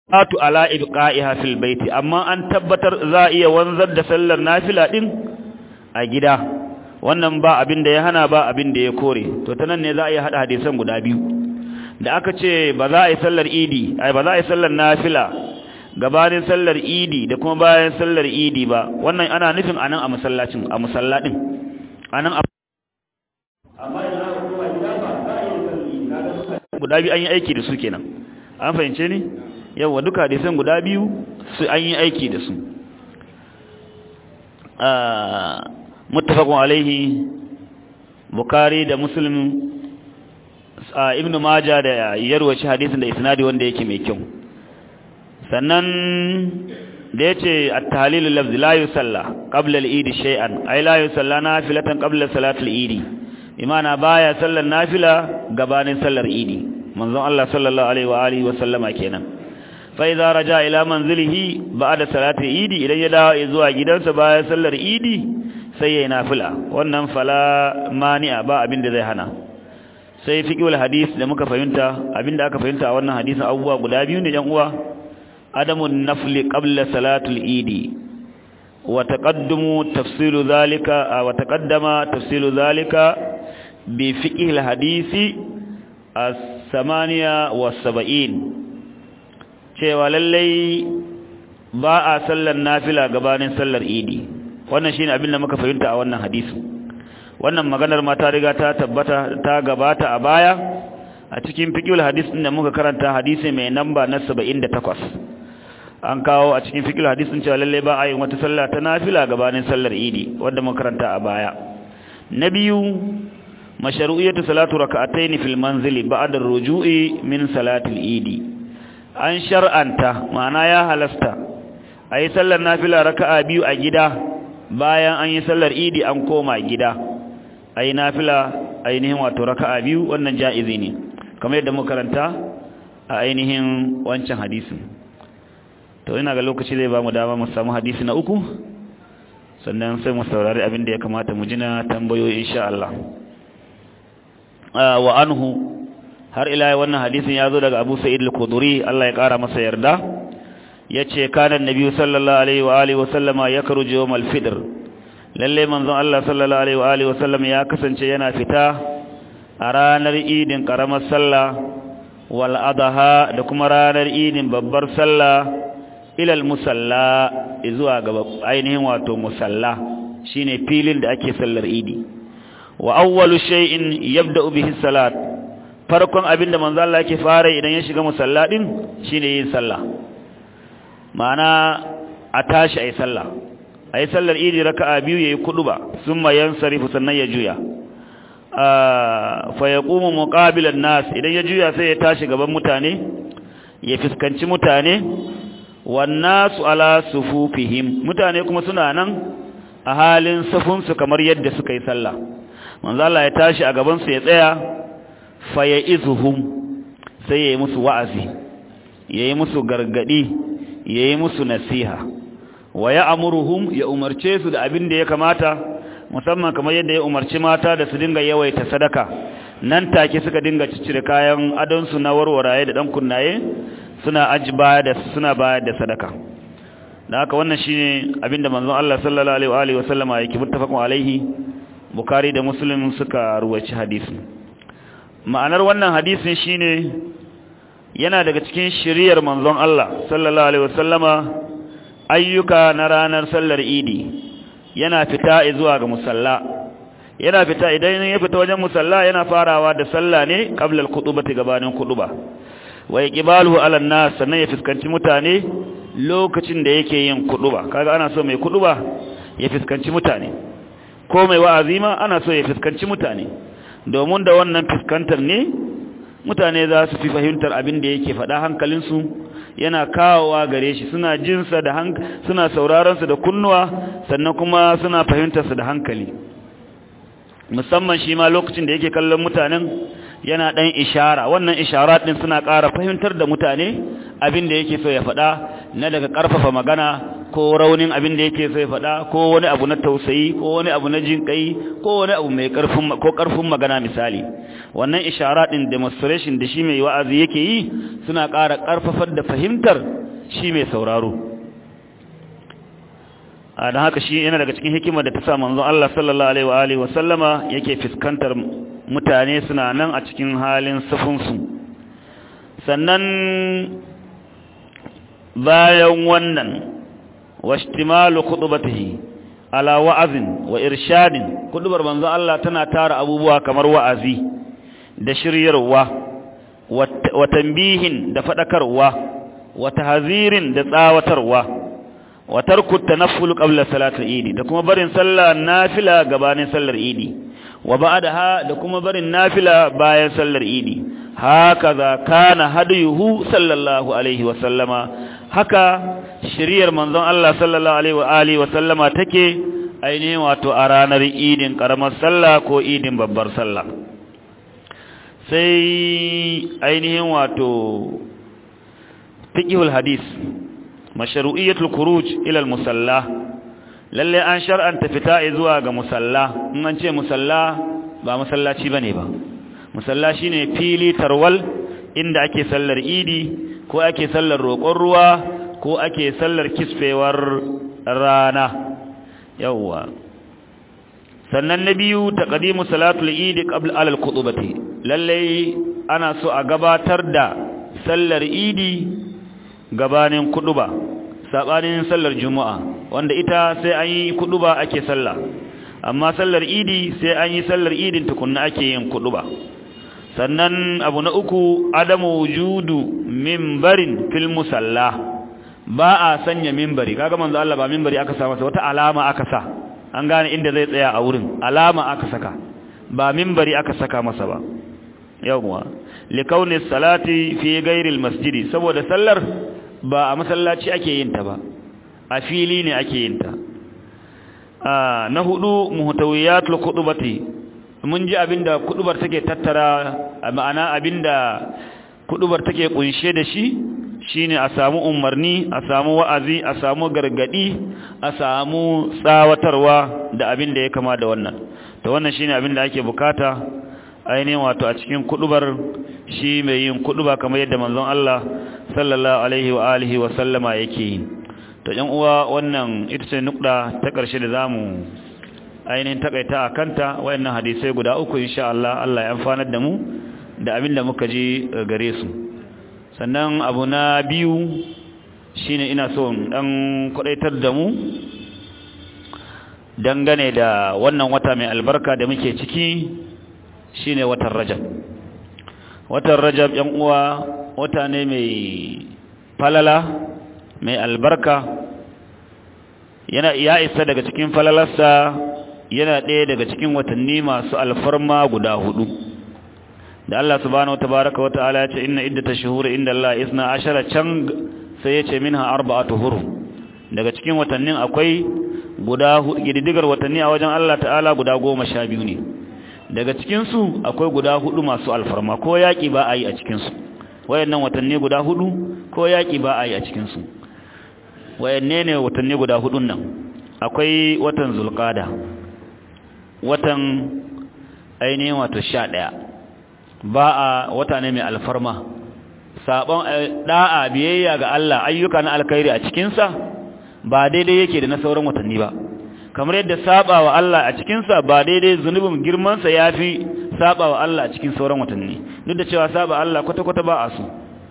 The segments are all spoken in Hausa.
atu ala ibqa'iha fil baiti amma an tabbatar za iya wanzar da sallar nafila din a gida wannan ba abin da ya hana ba abin da ya kore to ta nan ne za a iya hada hadisan guda biyu da aka ce ba za a yi sallar idi ai ba za a yi sallar nafila gabanin sallar idi da kuma bayan sallar idi ba wannan ana nufin anan a masallacin a musalladin anan a amma idan aka kuma gida ba za a yi sallar idi guda biyu an yi aiki da su kenan an fahimce ni yawa duka hadisan guda biyu su an yi aiki da su muttafaqun alaihi bukhari da muslim ibn majah da yarwaci hadisin da isnadi wanda yake mai kyau sannan da yace at-tahlilul lafzi la yusalla qabla al-eid shay'an ay la yusalla nafilatan qabla salati al-eid imana baya sallar nafila gabanin sallar idi manzon Allah sallallahu alaihi wa alihi wa sallama kenan fa idza raja ila manzilihi ba'da salati al-eid idan ya dawo zuwa gidansa bayan sallar idi sai yayi nafila wannan fala mani'a ba abin da zai hana sai fiqhul hadis da muka fahimta abinda aka fahimta a wannan hadisin abubuwa guda biyu ne yan uwa adamun nafli qabla salatul idi wa taqaddumu tafsilu zalika wa taqaddama tafsilu zalika bi fiqhil hadisi as-samaniya was-sab'in cewa lallai ba a sallar nafila gabanin sallar idi wannan shine abin da muka fahimta a wannan hadisi wannan maganar ma ta riga ta tabbata ta gabata a baya a cikin fiqhul hadis din da muka karanta hadisi mai namba na 78 an kawo a cikin fiqhul hadis din cewa lalle ba a yin wata sallah ta nafila gabanin sallar idi wanda muka karanta a baya na biyu mashru'iyatu salatu rak'atayn fil manzili ba'da ar-ruju'i min salati al-idi an shar'anta ma'ana ya halasta ayi sallar nafila raka'a biyu a gida bayan an yi sallar idi an koma gida ayi nafila ainihin wato raka'a biyu wannan ja'izi ne kamar yadda muka karanta a ainihin wancan hadisin to ina ga lokaci zai ba mu dama mu samu hadisi na uku sannan sai mu saurari abin da ya kamata mu jina tambayoyi insha Allah wa anhu har ila wannan hadisin ya zo daga Abu Sa'id al-Khudri Allah ya kara masa yarda yace kana annabi sallallahu alaihi wa alihi wa sallama yakruju yawm al-fitr lalle manzon Allah sallallahu alaihi wa alihi wa sallam ya kasance yana fita a ranar idin karamar sallah wal adha da kuma ranar idin babbar sallah ila al-musalla zuwa ga ainihin wato musalla shine filin da ake sallar idi wa awwalu shay'in yabda'u bihi salat farkon abinda manzo Allah yake fara idan ya shiga musalla din shine yin sallah ma'ana a tashi ayi sallah ayi sallar idi raka'a biyu yayi kuduba summa yansarifu sannan ya juya fa yaqumu muqabilan nas idan ya juya sai ya tashi gaban mutane ya fiskanci mutane wan nasu ala sufufihim mutane kuma suna nan a halin safunsu kamar yadda suka yi sallah manzo Allah ya tashi a gaban su ya tsaya fa ya izuhum sai yayi musu wa'azi yayi musu gargadi yayi musu nasiha wa ya amuruhum ya umarce su da abin da ya kamata musamman kamar yadda ya umarci mata da su dinga yawaita sadaka nan take suka dinga cicire kayan adon su na warwaraye da dan kunnaye suna ajba da suna bayar da sadaka da haka wannan shine abinda manzon Allah sallallahu alaihi wa alihi wa sallama yake muttafaqun alaihi Bukhari da Muslim suka ruwaci hadisi ma'anar wannan hadisin shine yana daga cikin shiriyar manzon Allah sallallahu alaihi wa sallama ayyuka na ranar sallar Idi yana fita zuwa ga musalla yana fita idan ya fita wajen musalla yana farawa da sallah ne qabla al-khutbati gabanin khutba wa iqbaluhu ala an-nas sannan ya fuskanci mutane lokacin da yake yin kuduba kaga ana so mai kuduba ya fuskanci mutane ko mai wa'azi ma ana so ya fuskanci mutane domin da wannan fuskantar ne mutane za su fi fahimtar abin da yake faɗa hankalinsu yana kawowa gare shi suna jinsa da suna sauraronsa da kunnuwa sannan kuma suna fahimtarsa da hankali musamman shi ma lokacin da yake kallon mutanen yana ɗan ishara wannan ishara ɗin suna ƙara fahimtar da mutane abin da yake so ya faɗa na daga ƙarfafa magana ko raunin abin da yake sai faɗa ko wani abu na tausayi ko wani abu na jinƙai ko wani abu mai ƙarfin ko ƙarfin magana misali wannan ishara din demonstration da shi mai wa'azi yake yi suna ƙara ƙarfafar da fahimtar shi mai sauraro a don haka shi yana daga cikin hikimar da ta sa manzon Allah sallallahu alaihi wa alihi wa sallama yake fuskantar mutane suna nan a cikin halin sufunsu sannan bayan wannan washtimalu khutbatihi ala wa'azin wa irshadin kudubar manzo Allah tana tara abubuwa kamar wa'azi da shiryarwa wa tanbihin da fadakarwa wa tahzirin da tsawatarwa wa tarku tanafful qabla salatul idi da kuma barin sallah nafila gabanin sallar idi wa ba'daha da kuma barin nafila bayan sallar idi hakaza kana hadiyuhu sallallahu alaihi wa sallama haka shiriyar manzon Allah sallallahu alaihi wa alihi wa sallama take ainihin wato a ranar idin karamar sallah ko idin babbar sallah sai ainihin wato fiqhul hadis mashru'iyatul khuruj ila al-musalla lalle an shar'anta fita zuwa ga musalla in an ce musalla ba masallaci bane ba musalla shine fili tarwal inda ake sallar idi ko ake sallar roƙon ruwa ko ake sallar kisfewar rana yawwa sannan na biyu taqdimu salatul idi qabla alal khutbati lalle ana so a gabatar da sallar idi gabanin kuduba sabanin sallar juma'a wanda ita sai an yi kuduba ake sallah amma sallar idi sai an yi sallar idin tukunna ake yin kuduba sannan abu na uku adamu wujudu mimbarin fil musalla ba a sanya mimbari kaga manzo Allah ba mimbari aka sa masa wata alama aka sa an gane inda zai tsaya a wurin alama aka saka ba mimbari aka saka masa ba yawwa likauni salati fi ghairi masjidi saboda sallar ba a masallaci ake yin ta ba a fili ne ake yin ta na hudu muhtawiyatul khutbati mun ji abinda kudubar take tattara ma'ana abinda kudubar take kunshe da shi shine a samu umarni a samu wa'azi a samu gargadi a samu tsawatarwa da abinda ya kama da wannan to wannan shine abinda ake bukata ainihin wato a cikin kudubar shi mai yin kuduba kamar yadda manzon Allah sallallahu alaihi wa alihi wa sallama yake yi to yan uwa wannan ita ce nukda ta karshe da zamu ainihin takaita a kanta wayannan hadisai guda uku insha Allah Allah ya amfanar da mu da abin da muka ji gare su sannan abu na biyu shine ina so dan kwadaitar da mu dangane da wannan wata mai albarka da muke ciki shine watan Rajab watan Rajab yan uwa wata ne mai falala mai albarka yana ya isa daga cikin falalarsa yana ɗaya daga cikin watanni masu alfarma guda hudu da Allah subhanahu watabaraka wata'ala ya ce inna iddata shuhuri inda Allah isna ashara can sai ya ce minha arba'atu hurum daga cikin watannin akwai guda gididigar watanni a wajen Allah ta'ala guda goma sha biyu ne daga cikin su akwai guda hudu masu alfarma ko yaki ba a yi a cikin su wayannan watanni guda hudu ko yaki ba a yi a cikin su wayanne ne watanni guda hudun nan akwai watan zulqada watan ainihin wato sha ɗaya ba a wata ne mai alfarma sabon da'a biyayya ga Allah ayyuka na alkhairi a cikinsa ba daidai yake da na sauran watanni ba kamar yadda saba wa Allah a cikinsa ba daidai zunubin girmansa ya fi saba wa Allah a cikin sauran watanni duk da cewa saba Allah kwata-kwata ba a so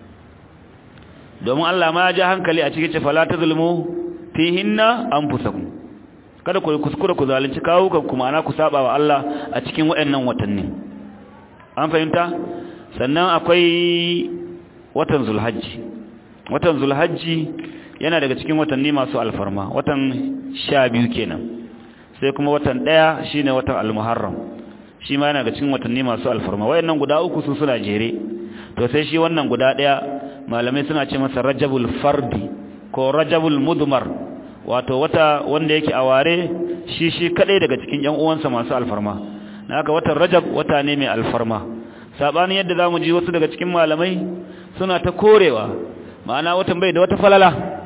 domin Allah ma ya ja hankali a cikin cefala ta zulmu fihinna anfusakum kada ku kuskura ku zalunci kawukan ku ma'ana ku saba wa Allah a cikin waɗannan watanni an fahimta sannan akwai watan zulhajji watan zulhajji yana daga cikin watanni masu alfarma watan sha biyu kenan sai kuma watan ɗaya shine watan almuharram shi ma yana daga cikin watanni masu alfarma wayannan guda uku su suna jere to sai shi wannan guda ɗaya malamai suna ce masa rajabul fardi ko rajabul mudmar wato wata wanda yake a ware shi shi kadai daga cikin ƴan uwansa masu alfarma na haka watan rajab wata ne mai alfarma sabanin yadda zamu ji wasu daga cikin malamai suna ta korewa ma'ana watan bai da wata falala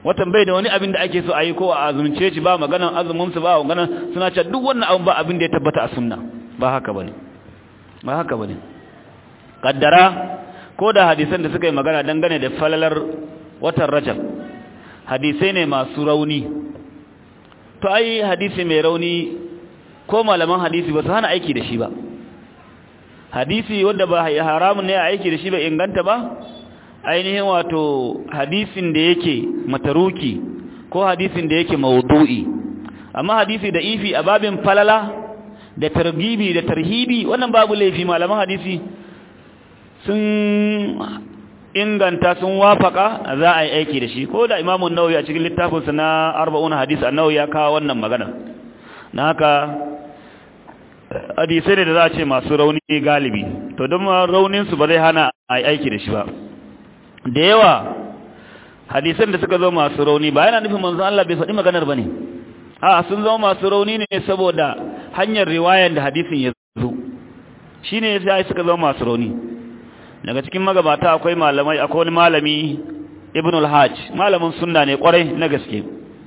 watan bai da wani abin da ake so a yi ko a azumce shi ba maganan azumin su ba maganan suna cewa duk wannan abin ba abin da ya tabbata a sunna ba haka bane ba haka bane kaddara ko da hadisan da suka yi magana dangane da falalar watan rajab hadisai ne masu rauni to ai hadisi mai rauni ko malaman hadisi ba su hana aiki da shi ba hadisi wanda ba haramun ne a aiki da shi ba inganta ba ainihin wato hadisin da yake mataruki ko hadisin da yake maudu'i amma hadisi da ifi a babin falala da targibi da tarhibi wannan babu laifi malaman hadisi sun inganta sun wafaka za a yi aiki da shi ko da imamun nawawi a cikin littafinsa na arba'un hadisi annawi ya kawo wannan magana na haka hadisai ne da za a ce masu rauni galibi to don rauninsu ba zai hana a yi aiki da shi ba da yawa hadisan da suka zo masu rauni ba yana nufin manzon Allah bai faɗi maganar ba ne a sun zama masu rauni ne saboda hanyar riwayar da hadisin ya zo shi ne ya suka zama masu rauni daga cikin magabata akwai malamai akwai wani malami ibn al-hajj malamin sunna ne kwarai na gaske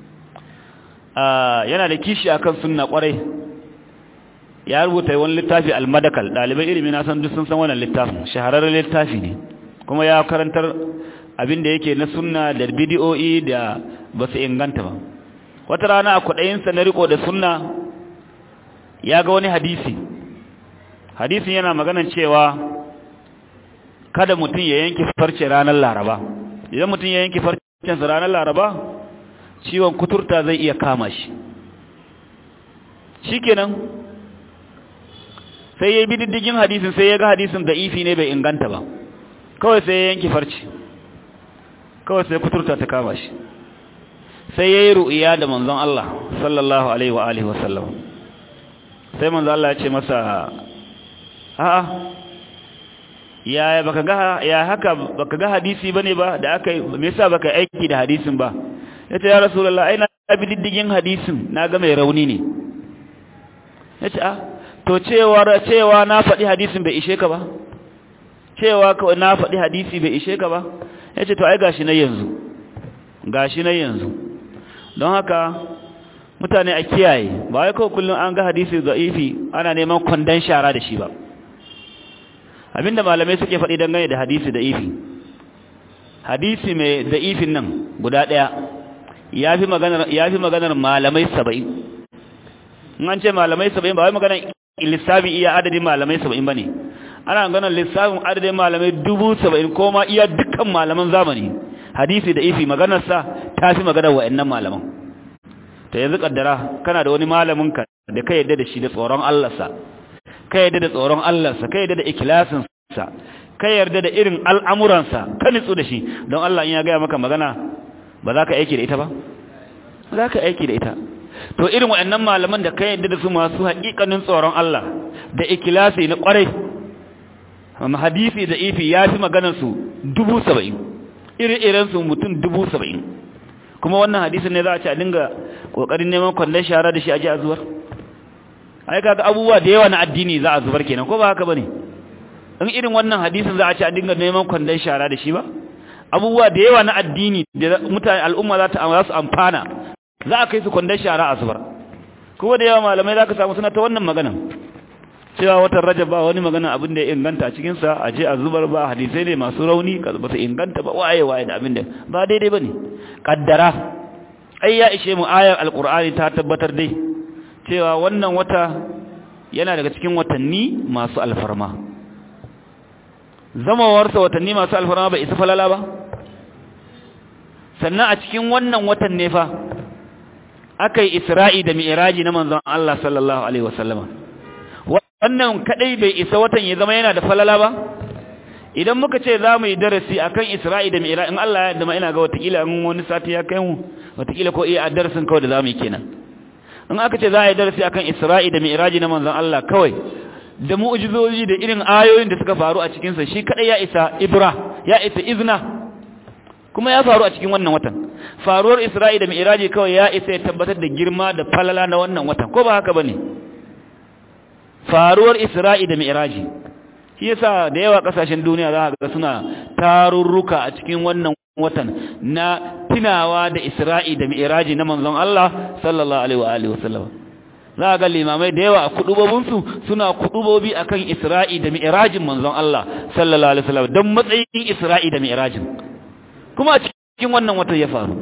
yana da kishi akan sunna kwarai ya rubuta wani littafi al-madakal dalibai ilimi na san duk sun san wannan littafin shahararren littafi ne kuma ya karantar abin da yake na sunna da bidiyoyi da ba su inganta ba wata rana a kwaɗayinsa na riko da sunna ya ga wani hadisi hadisin yana maganan cewa kada mutum ya yanke farce ranar laraba idan mutum ya yanke farcensa ranar laraba ciwon kuturta zai iya kama shi shikenan sai ya bi diddigin hadisin sai ya ga hadisin da ifi ne bai inganta ba kawai sai ya yanke farce kawai sai kuturta ta kama shi sai ya yi ru'iya da manzon Allah sallallahu alaihi wa alihi wasallam sai manzon Allah ya ce masa a'a ya baka ga ya haka baka ga hadisi bane ba da aka me yasa baka aiki da hadisin ba yace ya rasulullah ai na bi diddigin hadisin na ga mai rauni ne yace a to cewa cewa na faɗi hadisin bai ishe ka ba cewa kawai na faɗi hadisi bai ishe ka ba yace to ai gashi na yanzu gashi na yanzu don haka mutane a kiyaye ba wai kawai kullum an ga hadisi da'ifi ana neman kwandon shara da shi ba abinda malamai suke faɗi dangane da hadisi da'ifi hadisi mai da'ifin nan guda ɗaya ya fi maganar ya fi maganar malamai saba'in in an ce malamai saba'in ba wai maganar lissafi iya adadin malamai saba'in ba ne ana ganin lissafin adadin malamai dubu saba'in ko ma iya dukkan malaman zamani hadisi da ifi maganarsa ta fi maganar wa'annan malaman ta yanzu kaddara kana da wani malaminka da ka yadda da shi da tsoron Allahnsa ka yadda da tsoron Allahnsa ka yadda da ikilasinsa ka yarda da irin al'amuransa ka nitsu da shi don Allah in ya gaya maka magana ba za ka aiki da ita ba za ka aiki da ita to irin wa'annan malaman da ka yadda da su masu haƙiƙanin tsoron Allah da ikilasi na ƙwarai amma hadisi da ifi ya fi maganarsu dubu saba'in iri-irensu mutum dubu saba'in kuma wannan hadisin ne za a ce a dinga ƙoƙarin neman kwallon shara da shi a ji a zuwar ai kaga abubuwa da yawa na addini za a zubar kenan ko ba haka bane in irin wannan hadisin za a ce a dinga neman kwallon shara da shi ba abubuwa da yawa na addini da mutane al'umma za ta su amfana za a kai su kwallon shara a zubar kuma da yawa malamai za ka samu suna ta wannan maganan cewa watan rajab ba wani magana abin da ya inganta a cikinsa a je a zubar ba hadisai ne masu rauni ba su inganta ba waye waye da abin da ba daidai ba ne kaddara ai ya ishe mu ayar alkur'ani ta tabbatar dai cewa wannan wata yana daga cikin watanni masu alfarma zamawarsa watanni masu alfarma bai isa falala ba sannan a cikin wannan watan ne fa aka yi isra'i da mi'iraji na manzon Allah sallallahu alaihi wasallama wannan kadai bai isa watan ya zama yana da falala ba idan muka ce za mu yi darasi akan Isra'i da Mi'raj in Allah ya yarda ina ga watakila in wani sati ya kai mu watakila ko iya darasin kawai da za mu yi kenan in aka ce za a yi darasi akan Isra'i da Mi'raj na manzon Allah kawai da mu'jizoji da irin ayoyin da suka faru a cikin sa shi kadai ya isa ibra ya isa izna kuma ya faru a cikin wannan watan faruwar Isra'i da Mi'raj kawai ya isa ya tabbatar da girma da falala na wannan watan ko ba haka bane faruwar Isra'i da Mi'raji shi yasa da yawa kasashen duniya za ga suna tarurruka a cikin wannan watan na tunawa da Isra'i da Mi'raji na manzon Allah sallallahu alaihi wa alihi wasallam za ga limamai da yawa a kudubobin su suna kudubobi akan Isra'i da Mi'rajin manzon Allah sallallahu alaihi wasallam dan matsayin Isra'i da Mi'rajin kuma a cikin wannan watan ya faru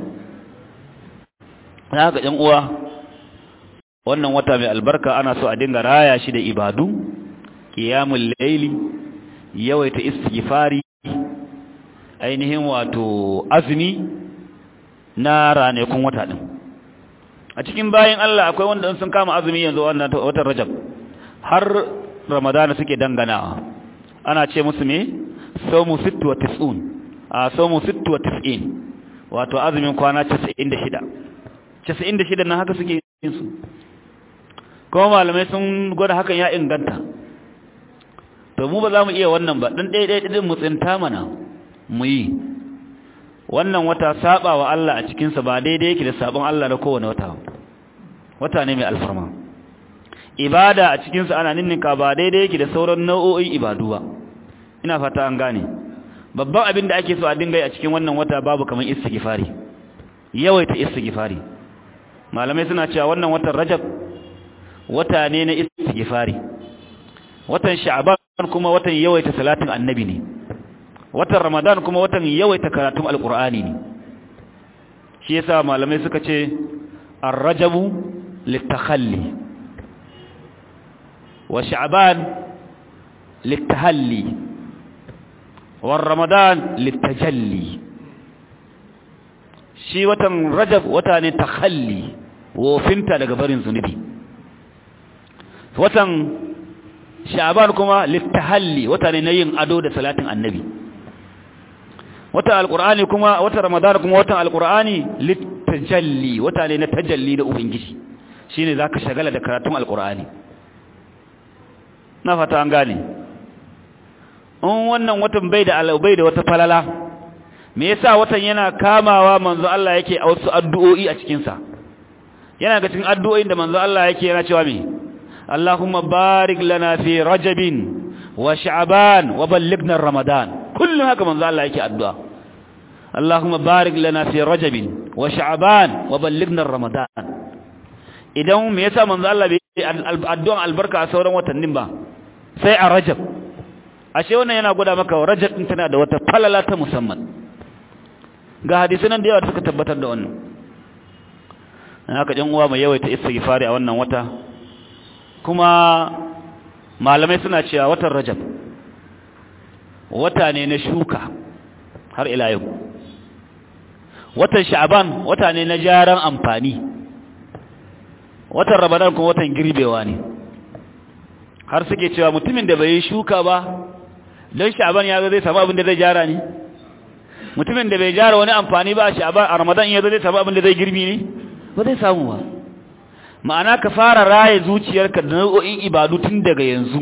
za ga ɗan uwa wannan wata mai albarka ana so a dinga raya shi da ibadu qiyamul layli yawaita istighfari ainihin wato azumi na ranakun wata din a cikin bayan Allah akwai wanda sun kama azumi yanzu wannan watan Rajab har Ramadana suke danganawa ana ce musu me sawmu 96 a sawmu 96 wato azumin kwana 96 96 nan haka suke yin su kuma malamai sun gwada hakan ya inganta to mu ba za mu iya wannan ba dan ɗaya ɗaya ɗin mu tsinta mana mu yi wannan wata saba wa Allah a cikinsa ba daidai yake da sabon Allah da kowane wata wata ne mai alfarma ibada a cikinsa ana ninninka ba daidai yake da sauran nau'o'in ibadu ba ina fata an gane babban abin da ake so a dinga yi a cikin wannan wata babu kamar istighfari yawaita istighfari malamai suna cewa wannan watan rajab wata ne na istighfari watan sha'ban kuma watan yawaita salatin annabi ne watan ramadan kuma watan yawaita karatun alkur'ani ne shi yasa malamai suka ce ar-rajabu litakhalli wa sha'ban litahalli wa ramadan litajalli shi watan rajab wata ne takhalli wofinta daga barin zunubi watan sha'ban kuma litahalli wata ne na yin ado da salatin annabi wata alqur'ani kuma wata ramadan kuma wata alqur'ani litajalli wata ne na tajalli da ubangiji shine zaka shagala da karatun alqur'ani na fata an gane in wannan watan bai da bai da wata falala me yasa watan yana kamawa manzo Allah yake a wasu addu'o'i a cikin sa yana ga cikin addu'o'in da manzo Allah yake yana cewa me Allahumma barik lana fi rajabin wa sha'ban wa ballighna ramadan kullum haka manzo Allah yake addu'a Allahumma barik lana fi rajabin wa sha'ban wa ballighna ramadan idan me yasa manzo Allah bai addu'an albarka a sauran watannin ba sai a rajab ashe wannan yana gwada maka rajab din tana da wata falala ta musamman ga hadisi nan da yawa suka tabbatar da wannan haka jan uwa mai yawaita istighfari a wannan wata kuma malamai suna cewa watan rajab wata ne na shuka har ila yau watan sha'ban wata ne na jaran amfani watan ramadan kuma watan girbewa ne har suke cewa mutumin da bai shuka ba don sha'ban ya zo zai samu abin da zai jara ne mutumin da bai jara wani amfani ba a sha'ban a ramadan ya zo zai samu abin da zai girbi ne ba zai samu ba ma'ana ka fara raye zuciyarka da nau'o'in ibadu tun daga yanzu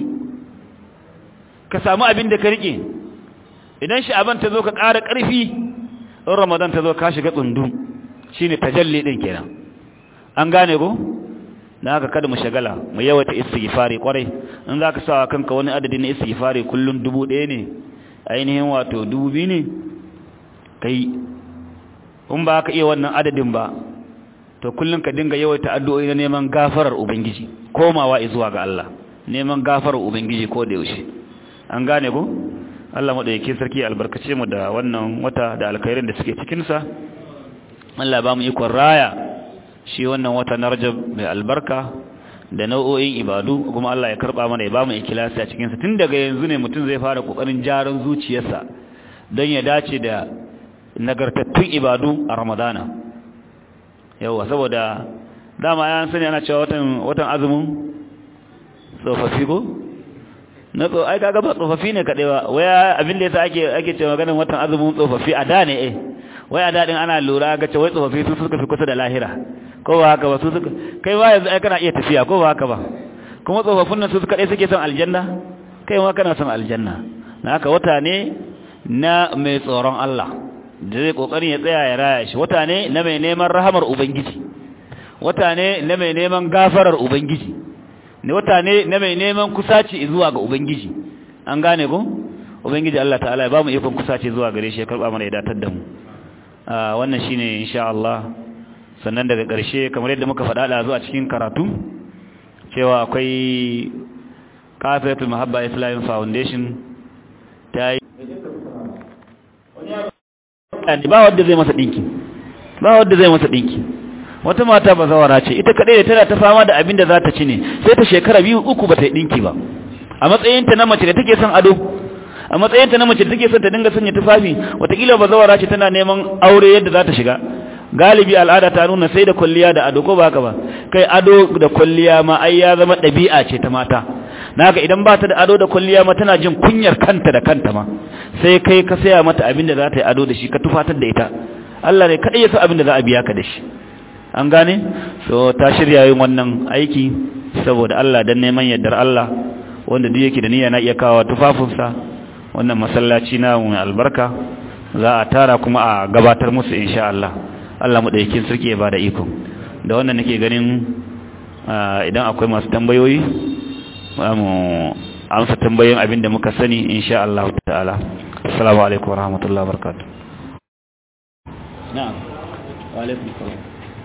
ka samu abin da ka rike idan sha'aban ta zo ka ƙara ƙarfi in ramadan ta zo ka shiga tsundum shine tajalli din kenan an gane ko dan haka kada mu shagala mu yawaita istighfari kwarai in zaka sa kanka wani adadi na istighfari kullun dubu ɗaya ne ainihin wato dubu biyu ne kai in ba ka iya wannan adadin ba to kullun ka dinga yawaita addu'o'i na neman gafarar ubangiji komawa zuwa ga Allah neman gafarar ubangiji ko da yaushe an gane ko Allah madaukakin sarki albarkace mu da wannan wata da alkhairin da suke cikin sa Allah ba mu ikon raya shi wannan wata na Rajab mai albarka da nau'o'in ibadu kuma Allah ya karba mana ya ba mu ikhlasi a cikin sa tun daga yanzu ne mutum zai fara kokarin jaran zuciyarsa don ya dace da nagartattun ibadu a Ramadana yawa saboda dama ya sani ana cewa watan watan azumin tsofaffi ko na tso ai kaga ba tsofaffi ne kadai ba waya abin da yasa ake ake cewa maganar watan azumin tsofaffi a da ne eh wai a dadin ana lura ga cewa tsofaffi su suka fi kusa da lahira ko ba haka ba su suka kai ba yanzu ai kana iya tafiya ko ba haka ba kuma tsofaffin nan su suka dai suke son aljanna kai ma kana son aljanna na haka wata ne na mai tsoron Allah da zai kokarin ya tsaya ya raya shi wata ne na mai neman rahamar ubangiji wata ne na mai neman gafarar ubangiji ne wata ne na mai neman kusaci zuwa ga ubangiji an gane ko ubangiji Allah ta'ala ya bamu ikon kusaci zuwa gare shi ya karba mana ya datar da mu wannan shine insha Allah sannan daga ƙarshe kamar yadda muka faɗa da zuwa cikin karatu cewa akwai Kafatul Mahabba Islamic Foundation ta yi ba wanda zai masa dinki ba wanda zai masa dinki wata mata bazawara ce ita kadai tana ta fama da abin da za ta ci ne sai ta shekara biyu uku ba ta yi dinki ba a matsayinta na mace da take son ado a matsayinta na mace da take son ta dinga sanya tufafi watakila bazawara ce tana neman aure yadda za ta shiga galibi al'ada ta nuna sai da kwalliya da ado ko ba haka ba kai ado da kwalliya ma ai ya zama ɗabi'a ce ta mata naka idan ba ta da ado da kwalliya ma tana jin kunyar kanta da kanta ma sai kai ka saya mata abin da za ta yi ado da shi ka tufatar da ita Allah ne kaɗai ya san abin da za a biya ka da shi an gane so ta shirya yin wannan aiki saboda Allah dan neman yardar Allah wanda duk yake da niyya na iya kawo tufafinsa wannan masallaci na mu albarka za a tara kuma a gabatar musu insha Allah Allah mu dauki sarki ya bada iko da wannan nake ganin idan akwai masu tambayoyi mu amsa tambayoyin abin da muka sani insha Allah ta'ala assalamu alaikum warahmatullahi wabarakatuh na'am wa alaikum assalam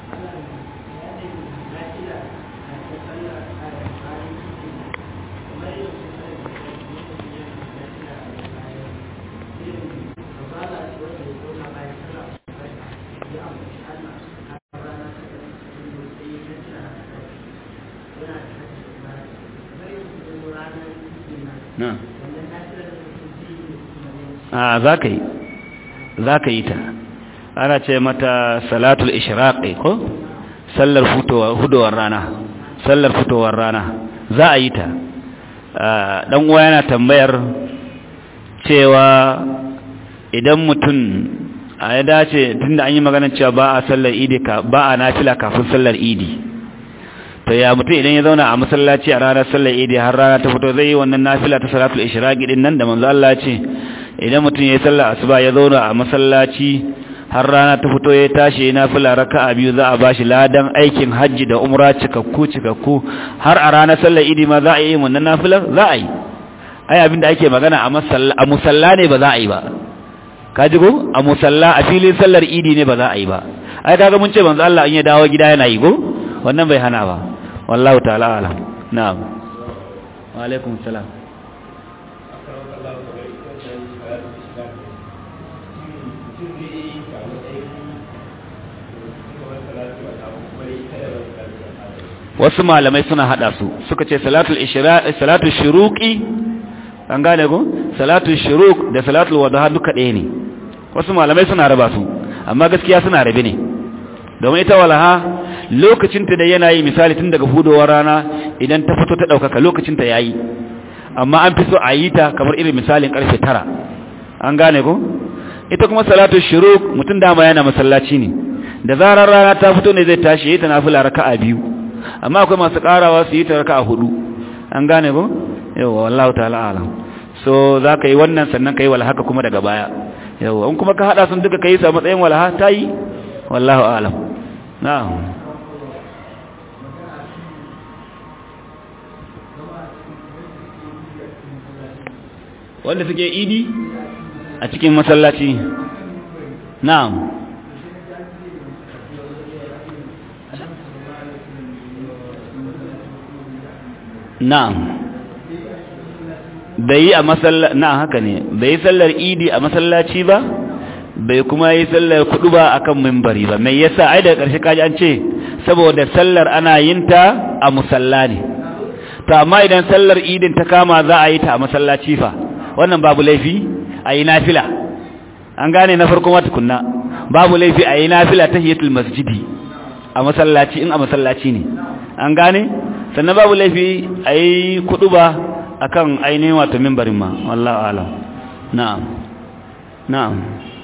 a za ka yi za ka yi ta ana ce mata salatul ishraqi ko sallar hudowar rana sallar fitowar rana za a yi ta dan uwa yana tambayar cewa idan mutum a ya dace tunda an yi magana cewa ba a sallar idi ba a nafila kafin sallar idi to ya mutum idan ya zauna a masallaci a ranar sallar idi har rana ta fito zai yi wannan nafila ta salatul ishraqi din nan da manzo Allah ce idan mutum ya yi sallar asuba ya zauna a masallaci har rana ta fito ya tashi ya nafila raka'a biyu za a bashi ladan aikin hajji da umra cikakku cikakku har a ranar sallar idi ma za a yi wannan nafilar za a yi ai abinda ake magana a musalla a musalla ne ba za a yi ba ka ji ko a musalla a filin sallar idi ne ba za a yi ba ai kaga mun ce manzo Allah in ya dawo gida yana yi go wannan bai hana ba wallahu ta'ala alam na'am wa alaikum salam wasu malamai suna hada su suka ce salatul ishra salatul shuruqi an gane ko salatul shuruq da salatul wadha duka ɗaya ne wasu malamai suna raba su amma gaskiya suna rabe ne domin ita walaha lokacinta da yana yi misali tun daga hudowar rana idan ta fito ta ɗaukaka lokacinta ya yi amma an fi so a yi ta kamar irin misalin ƙarfe tara an gane ko ita kuma salatu shuruk mutum dama yana masallaci ne da zarar rana ta fito ne zai tashi yi ta nafila raka'a biyu amma akwai masu ƙarawa su yi ta raka'a hudu an gane ko yawa wallahu ta'ala alam so za ka yi wannan sannan ka yi walhaka kuma daga baya yawa in kuma ka haɗa sun duka ka yi sa matsayin walha ta yi wallahu alam na'am wanda suke idi a cikin masallaci na'am na'am bai yi a masallaci na haka ne bai yi sallar idi a masallaci ba bai kuma yi sallar kudu ba akan mimbari ba mai yasa ai daga ƙarshe kaji an ce saboda sallar ana yin ta a musalla ne to amma idan sallar idin ta kama za a yi ta a masallaci fa wannan babu laifi a yi nafila an gane na farko wata kunna babu laifi a yi nafila ta hiyatul masjidi a masallaci in a masallaci ne an gane sannan babu laifi a yi kudu ba a kan ainihin wato mimbarin ma wallahu alam na'am na'am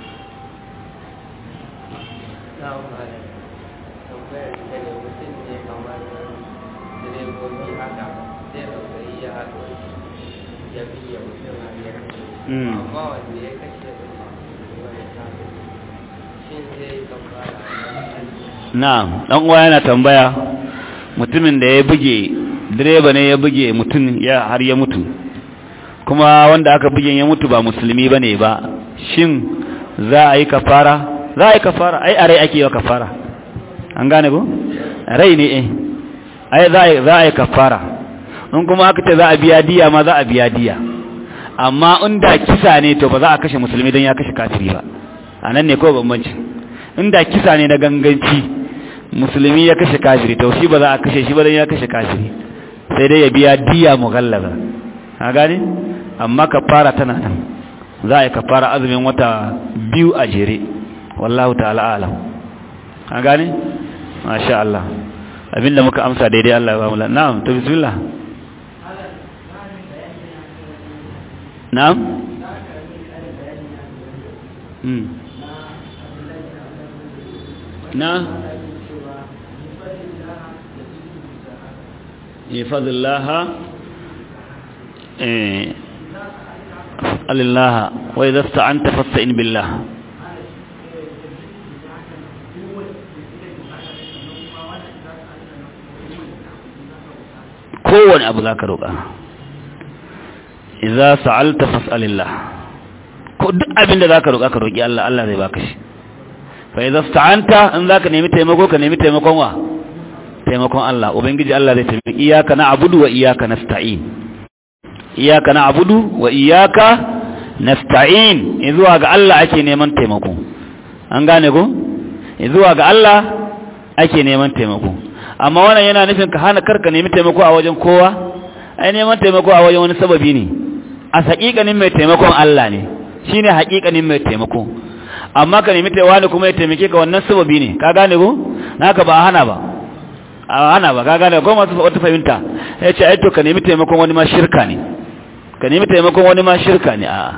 na'am dan uwa yana tambaya mutumin da ya buge direba ne ya buge mutum ya har ya mutu kuma wanda aka buge ya mutu ba musulmi bane ba shin za a yi kafara za a yi kafara ai a rai ake yi wa kafara an gane ko rai ne eh ai za a yi kafara in kuma aka ce za a biya diya ma za a biya diya amma inda kisa ne to ba za a kashe musulmi don ya kashe kafiri ba a nan ne kawai bambanci inda kisa ne na ganganci musulmi ya kashe kafiri to shi ba za a kashe shi ba don ya kashe kafiri sai dai ya biya diya mughallaza ka gane amma kafara tana nan za a yi kafara azumin wata biyu a jere wallahu ta'ala alam ka gane masha Allah abinda muka amsa daidai Allah ya ba mu na'am to bismillah na'am hmm na ifadillaha eh alillaha wa idza sta'anta fasta'in billah kowane abu za ka roƙa iza sa'alta fas'alillah ko duk abin da za ka roƙa ka roƙi Allah Allah zai baka shi fa iza sta'anta in za ka nemi taimako ka nemi taimakon wa taimakon Allah ubangiji Allah zai taimaki iyaka na abudu wa iyaka nasta'in iyaka na abudu wa iyaka nasta'in zuwa ga Allah ake neman taimako an gane ko zuwa ga Allah ake neman taimako amma wannan yana nufin ka hana karka nemi taimako a wajen kowa ai neman taimako a wajen wani sababi ne a haƙiƙanin mai taimakon Allah ne shine haƙiƙanin mai taimako amma ka nemi taiwa ne kuma ya taimake ka wannan sababi ne ka gane ko naka ba hana ba a hana ba ka gane ko masu wata fahimta ya ce ai to ka nemi taimakon wani ma shirka ne ka nemi taimakon wani ma shirka ne a'a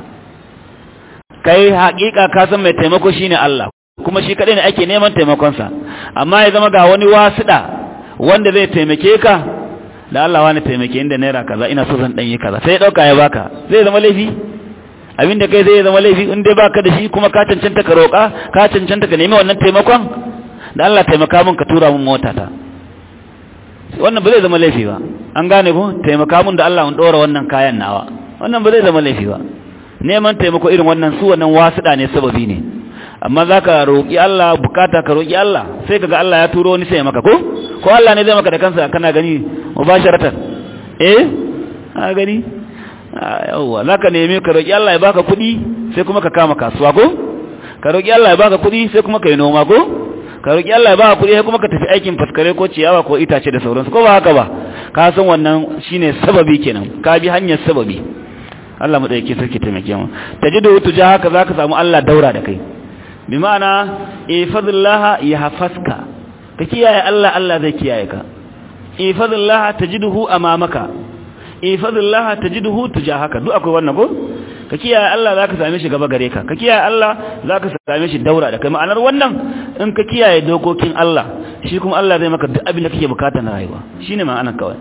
kai haƙiƙa ka san mai taimako shine Allah kuma shi kaɗai ne ake neman taimakonsa amma ya zama ga wani wasuɗa wanda zai taimake ka da Allah wani taimake inda naira kaza ina so zan danyi kaza sai ya dauka ya baka zai zama laifi abinda kai zai zama laifi in dai baka da shi kuma ka cancanta ka roka ka cancanta ka nemi wannan taimakon da Allah taimaka mun ka tura mun mota ta wannan ba zai zama laifi ba an gane ko taimaka mun da Allah mun dora wannan kayan nawa wannan ba zai zama laifi ba neman taimako irin wannan su wannan wasuda ne sababi ne amma za ka roƙi Allah bukata ka roƙi Allah sai kaga Allah ya turo wani sai maka ko ko Allah ne zai maka da kansa kana gani mubasharatan eh a gani yawa za ka nemi ka roƙi Allah ya baka kuɗi sai kuma ka kama kasuwa ko ka roƙi Allah ya baka kuɗi sai kuma ka yi noma ko ka roƙi Allah ya baka kuɗi sai kuma ka tafi aikin faskare ko ciyawa ko itace da sauransu ko ba haka ba ka san wannan shine sababi kenan ka bi hanyar sababi Allah mu dauke sarki taimake mu tajidu tuja haka zaka samu Allah daura da kai bi ma'ana ifadullah ya hafaska ka kiyaye Allah Allah zai kiyaye ka ifadullah tajiduhu amamaka ifadullah tajiduhu tujahaka duk akwai wannan ko ka kiyaye Allah zaka same shi gaba gare ka ka kiyaye Allah zaka same shi daura da kai ma'anar wannan in ka kiyaye dokokin Allah shi kuma Allah zai maka duk abin da kake bukata na rayuwa shine ma'anar kawai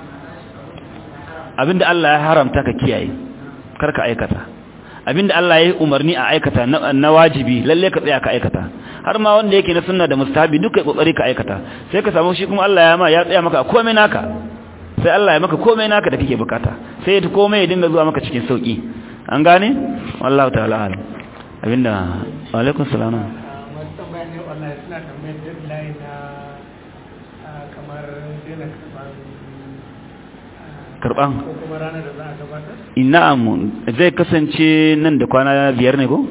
abinda Allah ya haramta ka kiyaye kar ka aikata abinda Allah ya yi umarni a aikata na wajibi lalle ka tsaya ka aikata har ma wanda yake na sunna da mustahabi duka kokari ka aikata sai ka samu shi kuma Allah ya ma ya tsaya maka komai naka sai Allah ya maka komai naka da kake bukata sai ya komai ya dinga zuwa maka cikin sauki an gane wallahi ta'ala alim abinda wa alaikum salam karban na'am zai kasance nan da kwana biyar ne ko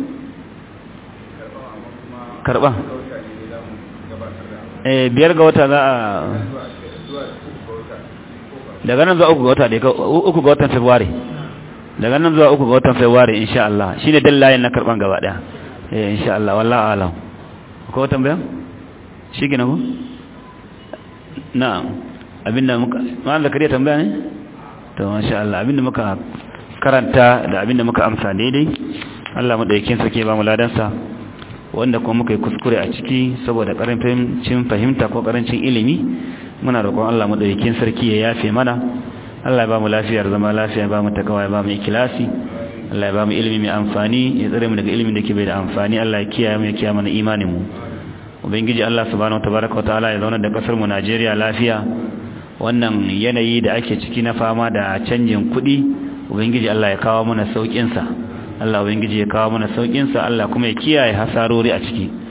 karban eh biyar ga wata za a daga nan zuwa uku ga wata da uku ga watan february daga nan zuwa uku ga watan february insha Allah shine dallayin na karban gaba daya eh insha Allah wallahi alam ko watan bayan shi gina ko na'am abinda muka ma zakariya tambaya ne to masha Allah abinda muka karanta da abinda muka amsa daidai Allah madaukakin sake ba mu ladansa wanda kuma muka yi kuskure a ciki saboda karancin fahimta ko karancin ilimi muna roƙon Allah madaukakin sarki ya yafe mana Allah ya ba mu lafiyar zama lafiya ya ba mu takawa ya ba mu ikhlasi Allah ya ba mu ilimi mai amfani ya tsare mu daga ilimin da ke bai da amfani Allah ya kiyaye mu ya kiyaye mana imanin mu ubangiji Allah subhanahu watabaraka wataala ya zauna da kasar mu Najeriya lafiya wannan yanayi da ake ciki na fama da canjin kuɗi ubangiji Allah ya kawo mana saukin sa Allah ubangiji ya kawo mana saukin sa Allah kuma ya kiyaye hasarori a ciki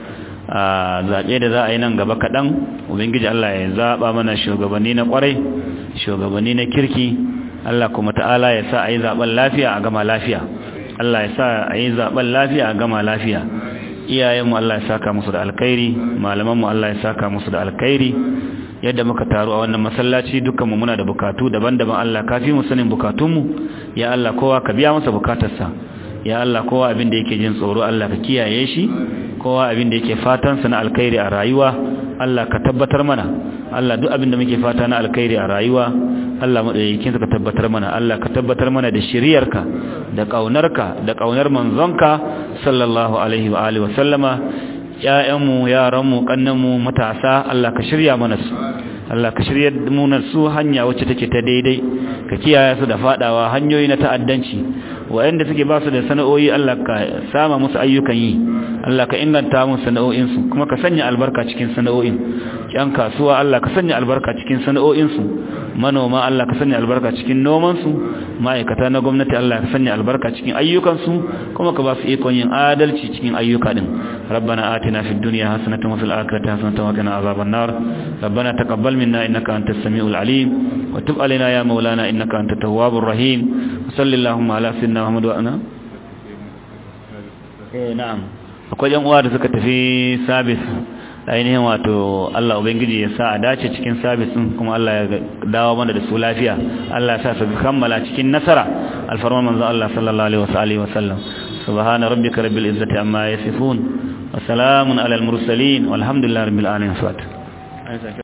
a zaɓe da za a yi nan gaba kaɗan ubangiji Allah ya zaɓa mana shugabanni na ƙwarai shugabanni na kirki Allah kuma ta'ala ya sa a yi zaɓen lafiya a gama lafiya Allah ya sa a yi zaɓen lafiya a gama lafiya iyayenmu Allah ya saka musu da alkhairi malamanmu Allah ya saka musu da alkhairi yadda muka taru a wannan masallaci dukkanmu muna da bukatu daban-daban Allah kafi mu sanin bukatunmu ya Allah kowa ka biya masa bukatarsa ya Allah kowa abin da yake jin tsoro Allah ka kiyaye shi kowa abin da yake fatan sa na alkhairi a rayuwa Allah ka tabbatar mana Allah duk abin da muke fata na alkhairi a rayuwa Allah madaukakin ka tabbatar mana Allah ka tabbatar mana da shiriyarka da kaunarka da kaunar manzonka sallallahu alaihi wa alihi wa sallama ƴaƴanmu yaranmu kannanmu matasa Allah ka shirya mana su Allah ka shirya mu na su hanya wacce take ta daidai ka kiyaye su da fadawa hanyoyi na ta'addanci waɗanda suke ba su da sana'o'i Allah ka sama musu ayyukan yi Allah ka inganta musu sana'o'insu kuma ka sanya albarka cikin sana'o'in ƴan kasuwa Allah ka sanya albarka cikin sana'o'insu manoma Allah ka sanya albarka cikin nomansu ma'aikata na gwamnati Allah ka sanya albarka cikin ayyukansu kuma ka ba su ikon yin adalci cikin ayyuka din rabbana atina fid dunya hasanatan wa fil akhirati hasanatan wa qina azaban nar rabbana taqabbal minna innaka antas samiul alim wa tub alaina ya maulana innaka antat tawwabur rahim sallallahu ala sayyidina muhammad wa ana eh na'am akwai yan uwa da suka tafi service ainihin wato Allah Ubangiji ya sa a dace cikin sabis din kuma Allah ya dawo mana da su lafiya Allah ya sa su kammala cikin nasara alfarman manzo Allah sallallahu alaihi wa sallam subhana rabbika rabbil izzati amma yasifun wa salamun alal mursalin walhamdulillahi rabbil alamin